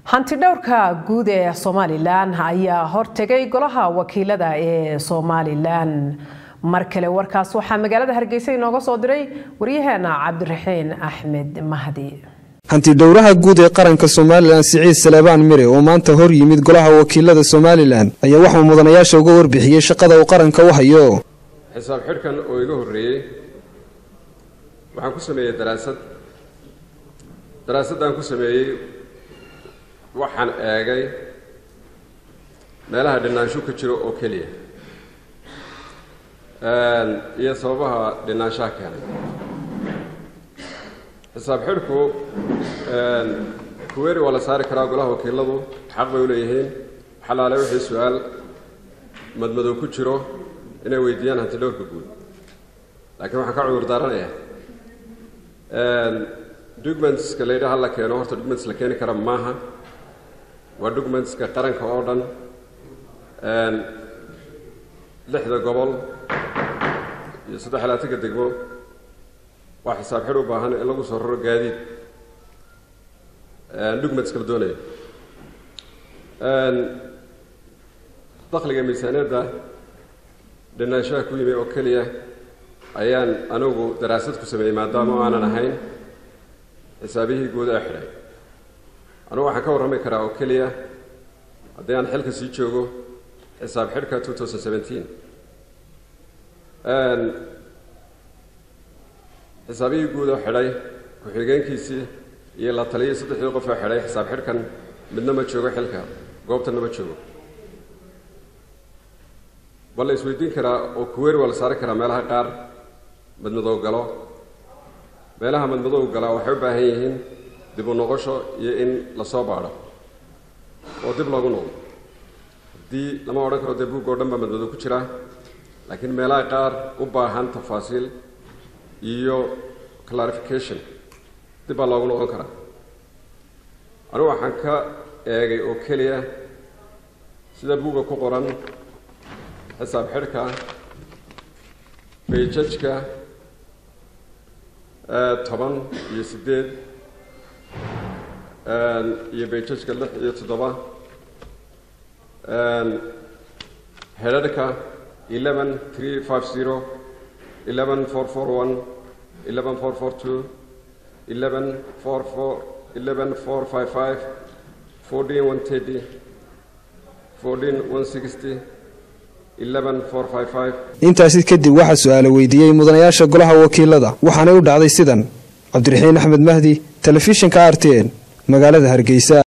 hanti dhowrka guud ee somalilan ayaa hortegay golaha wakiilada ee somalilan mar kale warkaas waxaa magaalada hargeysa inooga soo diray waryaheena cabdiraxiin axmed mahdi hanti dhowraha guud ee qaranka somalilan siciid saleebaan mire oo maanta hor yimid golaha wakiilada somalilan ayaa waxuu mudanayaasha uga warbixiyey shaqada uu qaranka u hayo xisaab xidhkan oo iga horreeyey waxaan ku sameeyey daraasad daraasaddaan ku sameeyey waxaan eegay meelaha dhinaansho ka jiro oo keliya iyo sababaha dhinaanshaha keenay xisaab xidhku kuweeri waa la saari karaa golaha wakiiladu xaq bay u leeyihiin xalaale wixii su-aal madmadow ku jiro inay weydiiyaan hanti dhowrka guud laakiin waxaan ka cudur daaranayaa documentska la yidhaha la keeno horta documents la keeni kara maaha waa documentska qaranka oo dhan lixda gobol iyo saddex iyo labaatanka degmo waa xisaab xidh u baahan in lagu soo raro gaadiid documents kala doonayo dakhliga miisaaniyadda dhinaanshaha ku yimi oo keliya ayaan anigu daraasad ku sameeyey maadaama o aanan ahayn xisaabihii guud ee xidhay anugu waxaan ka warrami karaa oo keliya haddii aan xilka sii joogo xisaab xidhka two thousand seventeen xisaabihii guud oo xidhay ku-xigeenkiisii iyo la taliyay saddexdii qof oo xidhay xisaab xidhkan midna ma joogo xilka goobtanna ma joogo waa la isweydiin karaa oo kuweeri waa la saari karaa meelaha qaar madmadow galo meelaha madmadow gala waxay u baahan yihiin dib u noqosho iyo in lasoo baadho oo dib loogu noqdo haddii lama odhan karo dee buug oo dhan baa madmadow ku jira laakiin meelaha qaar u baahan tafaasiil iyo clarification dib baa loogu noqon karaa anigu waxaan ka eegay oo keliya sida buugga ku qoran xisaab xidhka bayjajka toban iyo siddeed iyo bayjajka lix iyo toddoba hedharhka eleven three five zero eleven four four one eleven four four two eleven four four eleven four five five fourteen one thirty fourteen one sixty intaasi kadib waxaa su-aalo weydiiyey mudanayaasha golaha wakiilada waxaanay u dhacday sidan cabdiraxiin axmed mahdi telefishinka r t n magaalada hargeysa